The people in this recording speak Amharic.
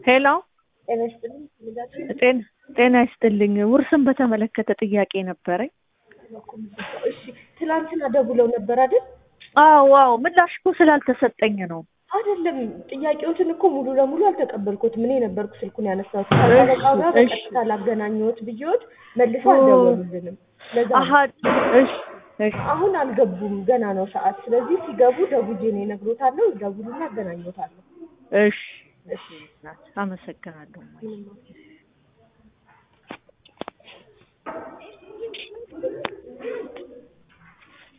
ሄሎ ጤና ይስጥልኝ። ጤና ጤና ይስጥልኝ። ውርስን በተመለከተ ጥያቄ ነበረኝ። እሺ ትላንትና ደውለው ነበር አይደል? አዎ አዎ፣ ምላሽ እኮ ስላልተሰጠኝ ነው። አይደለም ጥያቄዎትን እኮ ሙሉ ለሙሉ አልተቀበልኩትም። እኔ ነበርኩ ስልኩን ያነሳሁት። ከጠበቃው ጋር እሺ። በቀጥታ ላገናኘሁት ብዬዎት መልሰው አልደወሉልንም። ለዛ ነው። አሀ እሺ እሺ አሁን አልገቡም፣ ገና ነው ሰዓት። ስለዚህ ሲገቡ ደውዬ ነው እነግሮታለሁ። ደውሉና አገናኘዎታለሁ። እሺ እሺ፣ አመሰግናለሁ።